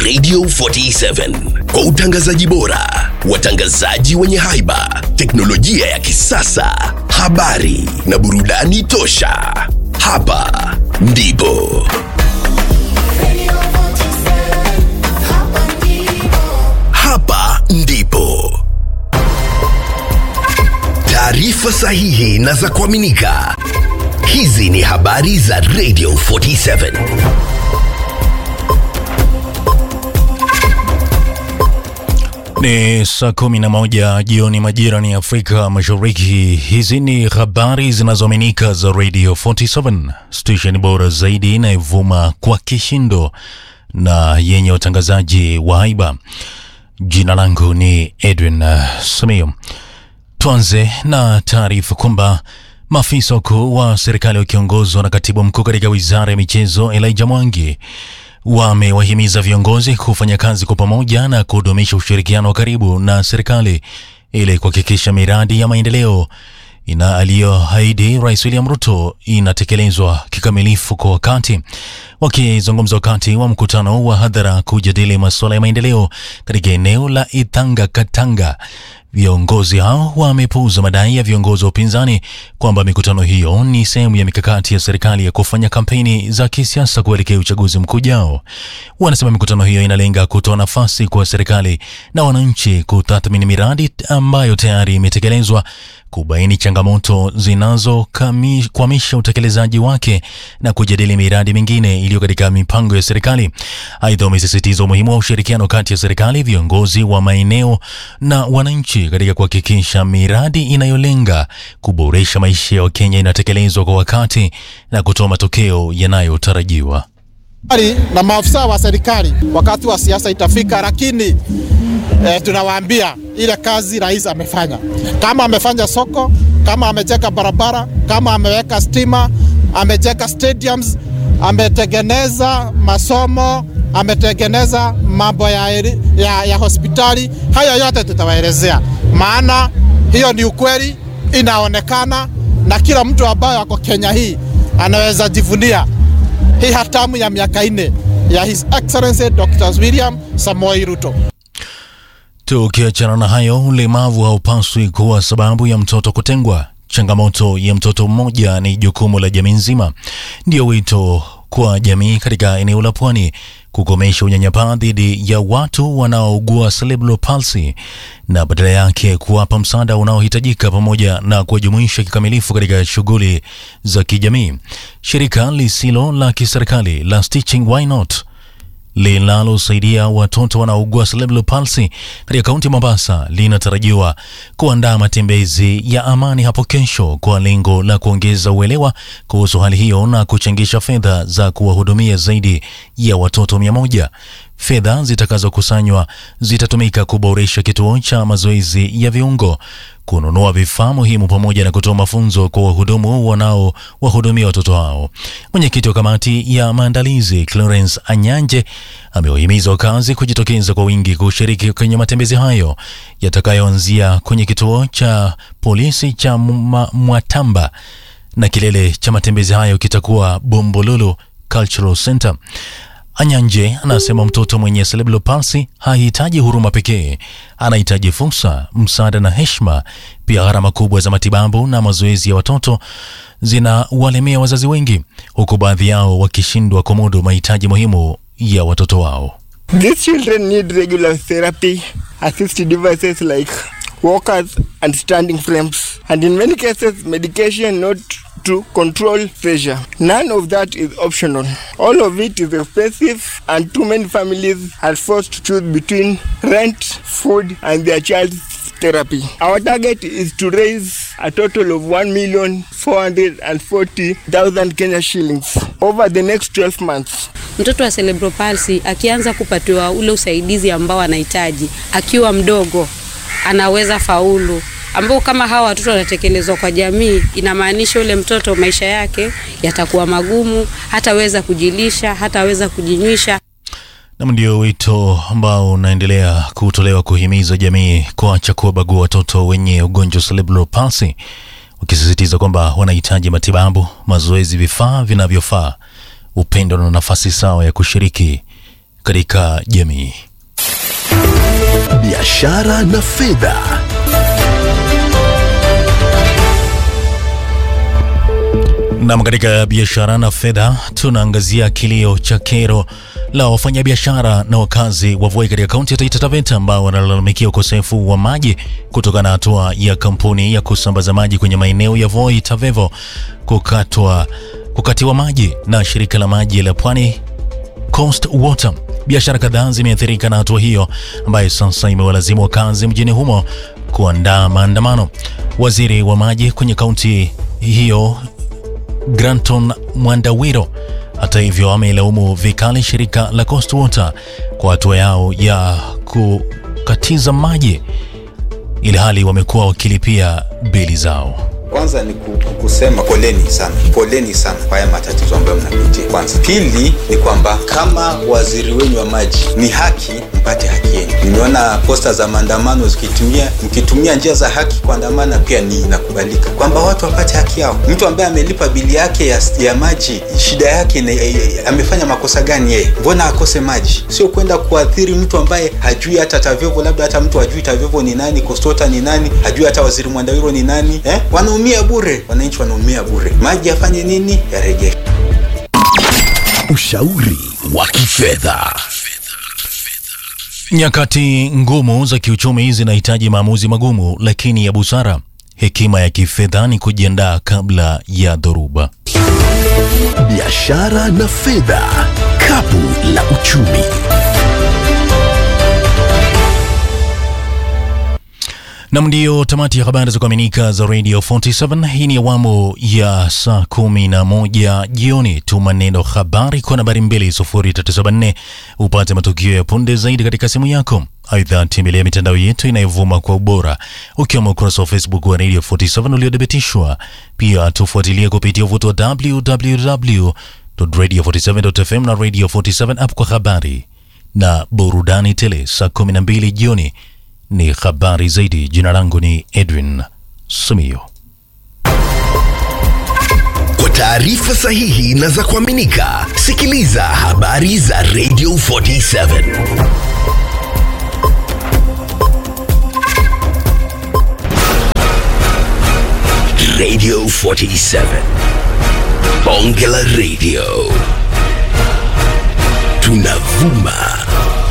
Radio 47 kwa utangazaji bora, watangazaji wenye haiba, teknolojia ya kisasa, habari na burudani tosha. Hapa ndipo hapa ndipo taarifa sahihi na za kuaminika. Hizi ni habari za Radio 47. Ni saa kumi na moja jioni majira ni Afrika Mashariki. Hizi ni habari zinazoaminika za Radio 47, station bora zaidi inayovuma kwa kishindo na yenye watangazaji wa haiba. Jina langu ni Edwin uh, Samio. Tuanze na taarifa kwamba maafisa wakuu wa serikali wakiongozwa na katibu mkuu katika wizara ya michezo Elijah Mwangi wamewahimiza viongozi kufanya kazi kwa pamoja na kudumisha ushirikiano wa karibu na serikali ili kuhakikisha miradi ya maendeleo ina aliyoahidi Rais William Ruto inatekelezwa kikamilifu kwa wakati. Wakizungumza wakati wa mkutano wa hadhara kujadili masuala ya maendeleo katika eneo la Ithanga Katanga, viongozi hao wamepuuza madai ya viongozi wa upinzani kwamba mikutano hiyo ni sehemu ya mikakati ya serikali ya kufanya kampeni za kisiasa kuelekea uchaguzi mkuu ujao. Wanasema mikutano hiyo inalenga kutoa nafasi kwa serikali na wananchi kutathmini miradi ambayo tayari imetekelezwa, kubaini changamoto zinazokwamisha utekelezaji wake na kujadili miradi mingine iliyo katika mipango ya serikali. Aidha, wamesisitiza umuhimu wa ushirikiano kati ya serikali, viongozi wa maeneo na wananchi katika kuhakikisha miradi inayolenga kuboresha maisha ya Wakenya inatekelezwa kwa wakati na kutoa matokeo yanayotarajiwa. na maafisa wa serikali wakati wa siasa itafika, lakini eh, tunawaambia ile kazi rais amefanya, kama amefanya soko, kama amejenga barabara, kama ameweka stima, amejenga stadiums, ametengeneza masomo, ametengeneza mambo ya, eri- ya, ya hospitali. Hayo yote tutawaelezea, maana hiyo ni ukweli, inaonekana na kila mtu ambaye ako Kenya hii anaweza jivunia hii hatamu ya miaka nne ya His Excellency Dr. William Samoei Ruto. Tukiachana na hayo, ulemavu haupaswi kuwa sababu ya mtoto kutengwa. Changamoto ya mtoto mmoja ni jukumu la jamii nzima. Ndio wito kwa jamii katika eneo la Pwani kukomesha unyanyapaa dhidi ya watu wanaougua cerebral palsy na badala yake kuwapa msaada unaohitajika pamoja na kuwajumuisha kikamilifu katika shughuli za kijamii. Shirika lisilo la kiserikali la Stitching Why Not linalosaidia watoto wanaougua cerebral palsy katika kaunti ya Mombasa linatarajiwa kuandaa matembezi ya amani hapo kesho kwa lengo la kuongeza uelewa kuhusu hali hiyo na kuchangisha fedha za kuwahudumia zaidi ya watoto mia moja. Fedha zitakazokusanywa zitatumika kuboresha kituo cha mazoezi ya viungo, kununua vifaa muhimu pamoja na kutoa mafunzo kwa wahudumu wanaowahudumia watoto hao. Mwenyekiti wa kamati ya maandalizi Clarence Anyanje amewahimiza wakazi kujitokeza kwa wingi kushiriki kwenye matembezi hayo yatakayoanzia kwenye kituo cha polisi cha Mwa- Mwatamba na kilele cha matembezi hayo kitakuwa Bombolulu Cultural Center. Anyanje anasema mtoto mwenye cerebral palsy hahitaji huruma pekee, anahitaji fursa, msaada na heshima. Pia gharama kubwa za matibabu na mazoezi ya watoto zinawalemea wazazi wengi, huku baadhi yao wakishindwa kumudu mahitaji muhimu ya watoto wao. These children need regular therapy, assisted devices like walkers and standing frames, and in many cases, medication not to control pressure. None of that is optional. All of it is expensive, and too many families are forced to choose between rent, food, and their child's therapy. Our target is to raise a total of 1,440,000 Kenya shillings over the next 12 months. Mtoto wa cerebral palsy akianza kupatiwa ule usaidizi ambao anahitaji akiwa mdogo, anaweza faulu, ambao kama hawa watoto wanatekelezwa kwa jamii, inamaanisha ule mtoto maisha yake yatakuwa magumu, hataweza kujilisha, hataweza kujinywisha. Nam, ndio wito ambao unaendelea kutolewa kuhimiza jamii kuacha kuwabagua watoto wenye ugonjwa wa cerebral palsy, wakisisitiza kwamba wanahitaji matibabu, mazoezi, vifaa vinavyofaa, upendo na nafasi sawa ya kushiriki katika jamii. biashara na fedha. Nam, katika biashara na fedha tunaangazia kilio cha kero la wafanyabiashara na wakazi wa Voi katika kaunti ya Taita Taveta ambao wanalalamikia ukosefu wa maji kutokana na hatua ya kampuni ya kusambaza maji kwenye maeneo ya Voi Tavevo kukatwa kukatiwa maji na shirika la maji la Pwani Coast Water. Biashara kadhaa zimeathirika na hatua hiyo ambayo sasa imewalazimu wakazi mjini humo kuandaa maandamano. Waziri wa maji kwenye kaunti hiyo Granton Mwandawiro hata hivyo ameilaumu vikali shirika la Coast Water kwa hatua yao ya kukatiza maji ili hali wamekuwa wakilipia bili zao. Kwanza ni ku- kusema poleni sana, poleni sana kwa haya matatizo ambayo mnapitia. Kwanza, pili ni kwamba kama waziri wenu wa maji, ni haki mpate haki yenu. Nimeona posta za maandamano zikitumia mkitumia njia za haki kuandamana, pia ni inakubalika kwamba watu wapate haki yao. Mtu ambaye amelipa bili yake ya, ya maji, shida yake ni, e, e, amefanya makosa gani yeye? Mbona akose maji? Sio kwenda kuathiri mtu ambaye hajui hata TAVEVO, labda hata mtu hajui TAVEVO ni nani, KOSTOTA ni nani, hajui hata waziri Mwandawiro ni nani eh? Wanaumia bure, wananchi wanaumia bure. Maji yafanye nini? Yarejeshwe. Ushauri wa kifedha. Nyakati ngumu za kiuchumi zinahitaji maamuzi magumu lakini ya busara. Hekima ya kifedha ni kujiandaa kabla ya dhoruba. Biashara na fedha. Kapu la uchumi. Nam, ndiyo tamati ya habari za kuaminika za Radio 47. Hii ni awamu ya saa kumi na moja jioni. Tuma neno habari kwa nambari 20374 upate matukio ya punde zaidi katika simu yako. Aidha, tembelea mitandao yetu inayovuma kwa ubora ukiwemo ukurasa wa Facebook wa Radio 47 uliothibitishwa. Pia tufuatilie kupitia uvuto wa www.radio47.fm na Radio 47 app kwa habari na burudani tele. Saa 12 jioni ni habari zaidi. Jina langu ni Edwin Sumio. Kwa taarifa sahihi na za kuaminika, sikiliza habari za Radio 47. Radio 47. Bonge la Radio. Tunavuma